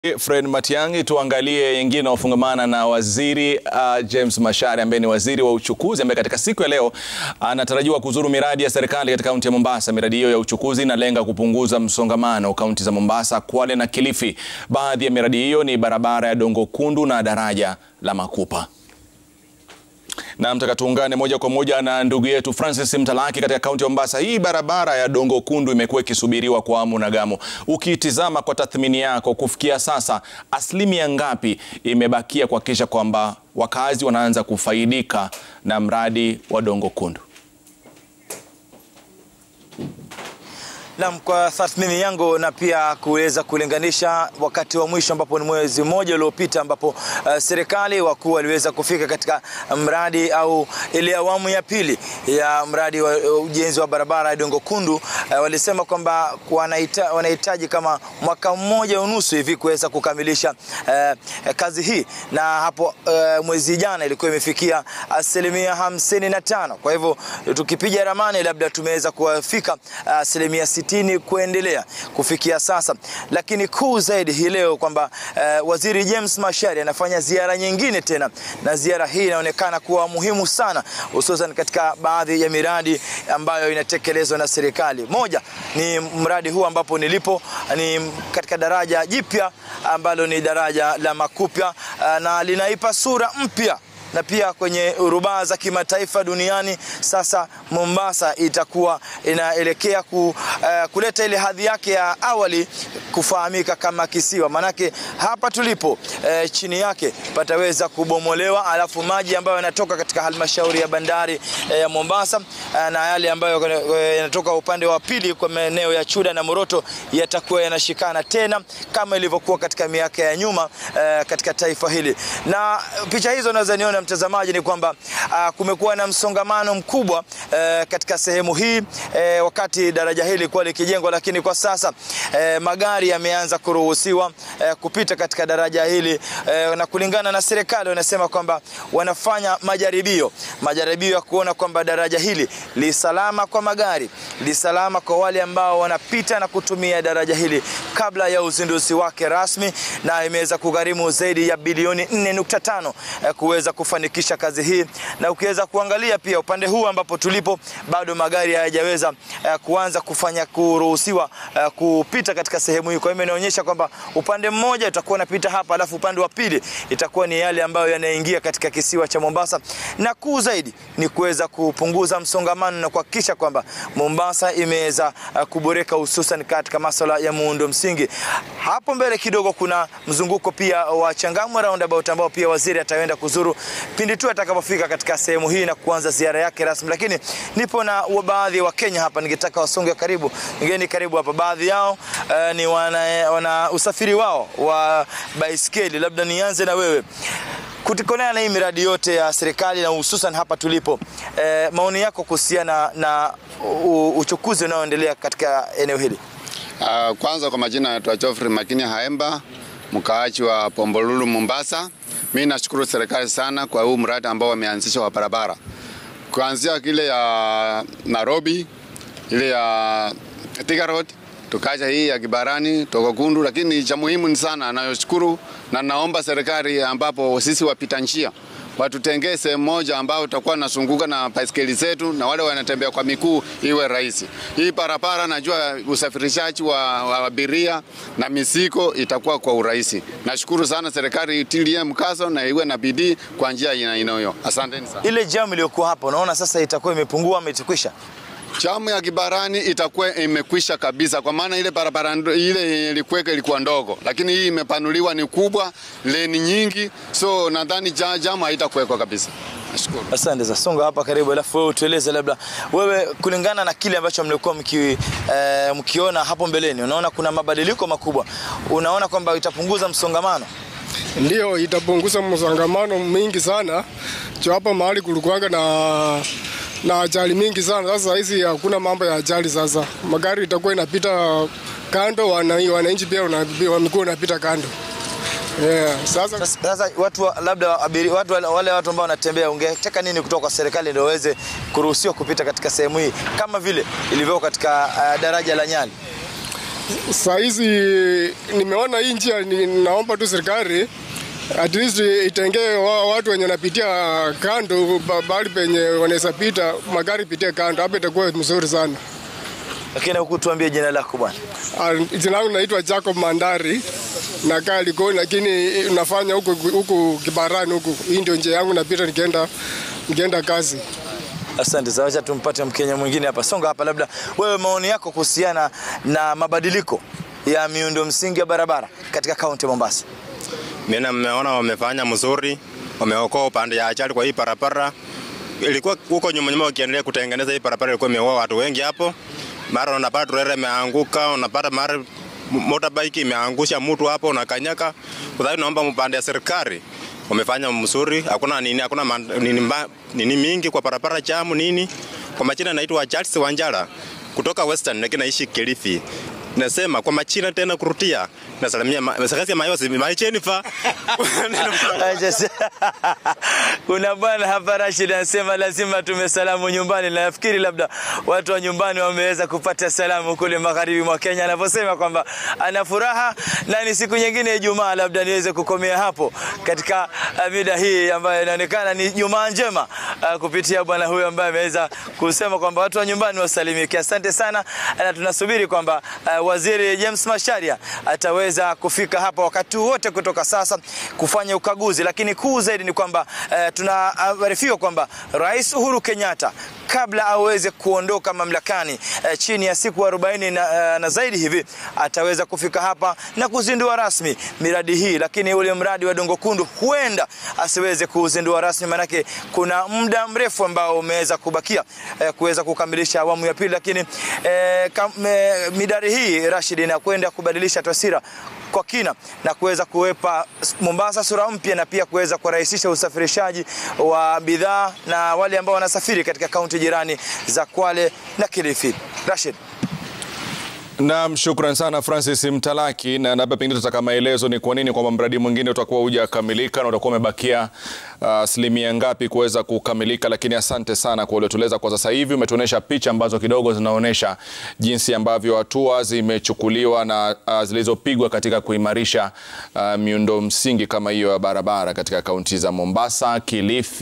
Fred Matiang'i, tuangalie yengine yanayofungamana na waziri uh, James Macharia ambaye ni waziri wa uchukuzi ambaye katika siku ya leo anatarajiwa uh, kuzuru miradi ya serikali katika kaunti ya Mombasa. Miradi hiyo ya uchukuzi inalenga kupunguza msongamano kaunti za Mombasa, Kwale na Kilifi. Baadhi ya miradi hiyo ni barabara ya Dongo Kundu na daraja la Makupa. Na mtaka tuungane moja kwa moja na ndugu yetu Francis Mtalaki katika kaunti ya Mombasa. Hii barabara ya Dongo Kundu imekuwa ikisubiriwa kwa hamu na gamu. Ukitizama kwa tathmini yako, kufikia sasa asilimia ngapi imebakia kuhakikisha kwamba wakazi wanaanza kufaidika na mradi wa Dongo Kundu? Naam, kwa tathmini yangu na pia kuweza kulinganisha wakati wa mwisho ambapo ni mwezi mmoja uliopita ambapo uh, serikali wakuu waliweza kufika katika mradi au ile awamu ya pili ya mradi wa uh, ujenzi wa barabara ya Dongo Kundu uh, walisema kwamba wanahitaji kama mwaka mmoja unusu hivi kuweza kukamilisha uh, kazi hii, na hapo uh, mwezi jana ilikuwa imefikia asilimia hamsini na tano. Kwa hivyo tukipiga ramani labda tumeweza kuwafika asilimia uh, sitini kuendelea kufikia sasa, lakini kuu zaidi hii leo kwamba uh, waziri James Macharia anafanya ziara nyingine tena, na ziara hii inaonekana kuwa muhimu sana, hususan katika baadhi ya miradi ambayo inatekelezwa na serikali. Moja ni mradi huu ambapo nilipo ni katika daraja jipya ambalo ni daraja la Makupa uh, na linaipa sura mpya na pia kwenye rubaa za kimataifa duniani. Sasa Mombasa itakuwa inaelekea ku, uh, kuleta ile hadhi yake ya awali kufahamika kama kisiwa, manake hapa tulipo uh, chini yake pataweza kubomolewa, alafu maji ambayo yanatoka katika halmashauri ya bandari uh, ya Mombasa uh, na yale ambayo yanatoka upande wa pili kwa maeneo ya Chuda na Moroto yatakuwa yanashikana tena kama ilivyokuwa katika miaka ya nyuma uh, katika taifa hili, na picha hizo unaweza niona mtazamaji ni kwamba uh, kumekuwa na msongamano mkubwa uh, katika sehemu hii uh, wakati daraja hili lilikuwa likijengwa, lakini kwa sasa uh, magari yameanza kuruhusiwa uh, kupita katika daraja hili uh, na kulingana na serikali wanasema kwamba wanafanya majaribio majaribio ya kuona kwamba daraja hili li salama kwa magari, li salama kwa wale ambao wanapita na kutumia daraja hili kabla ya uzinduzi wake rasmi, na imeweza kugharimu zaidi ya bilioni 4.5 uh, kuweza kufanikisha kazi hii, na ukiweza kuangalia pia upande huu ambapo tulipo bado magari hayajaweza uh, kuanza kufanya kuruhusiwa uh, kupita katika sehemu hii. Kwa hiyo inaonyesha kwamba upande mmoja utakuwa unapita hapa, alafu upande wa pili itakuwa ni yale ambayo yanaingia katika kisiwa cha Mombasa, na kuu zaidi ni kuweza kupunguza msongamano na kuhakikisha kwamba Mombasa imeweza uh, kuboreka hususan katika masuala ya muundo msingi. Hapo mbele kidogo kuna mzunguko pia wa Changamwe roundabout ambao pia waziri ataenda kuzuru pindi tu atakapofika katika sehemu hii na kuanza ziara yake rasmi. Lakini nipo na baadhi ya Wakenya hapa, ningetaka wasonge karibu, ngeni karibu hapa. Baadhi yao uh, ni wana, wana usafiri wao wa baiskeli. Labda nianze na wewe kutikonea na hii miradi yote ya serikali na hususan hapa tulipo, uh, maoni yako kuhusiana na uchukuzi unaoendelea katika eneo hili? Uh, kwanza kwa majina naitwa Geoffrey Makini Haemba, mkaaji wa Pombolulu Mombasa. Mimi nashukuru serikali sana kwa huu mradi ambao wameanzisha wa barabara kuanzia kile ya Nairobi, ile ya Thika Road, tukaja hii ya Kibarani Dongo Kundu, lakini cha muhimu ni sana nayoshukuru na naomba serikali ambapo sisi wapita njia watutengee sehemu moja ambao tutakuwa nasunguka na baiskeli zetu na wale wanatembea kwa miguu iwe rahisi. Hii barabara najua usafirishaji wa, wa abiria na mizigo itakuwa kwa urahisi. Nashukuru sana serikali itilie mkazo na iwe na bidii kwa njia inayo. Asanteni sana. Ile jamu iliyokuwa hapa unaona sasa itakuwa imepungua ama itakwisha? Jamu ya Kibarani itakuwa imekwisha kabisa, kwa maana ile barabara ile ilikuweka ilikuwa ndogo, lakini hii imepanuliwa ni kubwa, leni nyingi, so nadhani jamu haitakuwekwa kabisa. Nashukuru. Asante za songa hapa karibu, alafu wewe utueleze labda wewe, kulingana na kile ambacho mlikuwa mki, eh, mkiona hapo mbeleni, unaona kuna mabadiliko makubwa, unaona kwamba itapunguza msongamano? Ndio, itapunguza msongamano mingi sana. Jo, hapa mahali kulikuwanga na na ajali mingi sana. Sasa hizi hakuna mambo ya ajali. Sasa magari itakuwa inapita kando, wananchi pia wamekuwa unapita kando. Yeah, sasa, Sasa, sasa watu wa- labda abiri, watu wale, wale watu ambao wanatembea, ungetaka nini kutoka kwa serikali ndio waweze kuruhusiwa kupita katika sehemu hii kama vile ilivyo katika uh, daraja la Nyali? saa hizi nimeona hii njia, ni- naomba tu serikali at least itengee wa- watu wenye wanapitia kando, ba- bahali penye wanaweza pita magari pitie kando, hapa itakuwa mzuri sana. Lakini hukutuambia jina lako bwana. Ah, Jina langu naitwa Jacob Mandari, nakaa Likoni, lakini nafanya huku huku Kibarani huku. Hii ndio njia yangu napita nikienda nikienda kazi. Asante sana, acha tumpate Mkenya mwingine hapa. Songa hapa, labda wewe, maoni yako kuhusiana na mabadiliko ya miundo msingi ya barabara katika kaunti ya Mombasa. Mimi nimeona wamefanya mzuri, wameokoa upande ya ajali kwa hii barabara. Ilikuwa huko nyuma nyuma wakiendelea kutengeneza hii barabara, ilikuwa imeua watu wengi hapo. Mara unapata trailer imeanguka, unapata mara m- motorbike imeangusha mtu hapo unakanyaka. Kwa hiyo naomba mpande ya serikali wamefanya mzuri, hakuna nini, hakuna man- nini, mba- nini mingi kwa barabara jamu nini. Kwa majina naitwa Charles Wanjala kutoka Western, lakini naishi Kilifi. Nasema kwa machina tena kurutia. Nasalimia ma- sakasi ya mayosi, my Jennifer. Acha se- Kuna bwana hapa Rashid anasema lazima tume salamu nyumbani, na nafikiri labda watu wa nyumbani wameweza kupata salamu kule magharibi mwa Kenya, anaposema kwamba ana furaha na ni siku nyingine Ijumaa. Labda niweze kukomea hapo katika uh, mida hii ambayo inaonekana ni Jumaa njema uh, kupitia bwana huyu ambaye ameweza kusema kwamba watu wa nyumbani wasalimike. Asante sana, na tunasubiri kwamba uh, waziri James Macharia ataweza kufika hapa wakati wote kutoka sasa kufanya ukaguzi, lakini kuu zaidi ni kwamba uh, tunaarifiwa kwamba Rais Uhuru Kenyatta kabla aweze kuondoka mamlakani uh, chini ya siku 40 na, uh, na zaidi hivi ataweza kufika hapa na kuzindua rasmi miradi hii, lakini ule mradi wa Dongo Kundu huenda asiweze kuuzindua rasmi, manake kuna muda mrefu ambao umeweza kubakia eh, kuweza kukamilisha awamu ya pili, lakini eh, kam, eh, midari hii Rashid inakwenda kubadilisha taswira kwa kina na kuweza kuwepa Mombasa sura mpya na pia kuweza kurahisisha usafirishaji wa bidhaa na wale ambao wanasafiri katika kaunti jirani za Kwale na Kilifi. Rashid. Naam, shukran sana Francis Mtalaki, na labda pengine tutaka maelezo ni kwa nini kwamba mradi mwingine utakuwa hujakamilika na utakuwa umebakia asilimia ngapi kuweza kukamilika, lakini asante sana kwa uliotueleza kwa sasa hivi. Umetuonyesha picha ambazo kidogo zinaonyesha jinsi ambavyo hatua zimechukuliwa na uh, zilizopigwa katika kuimarisha uh, miundo msingi kama hiyo ya barabara katika kaunti za Mombasa, Kilifi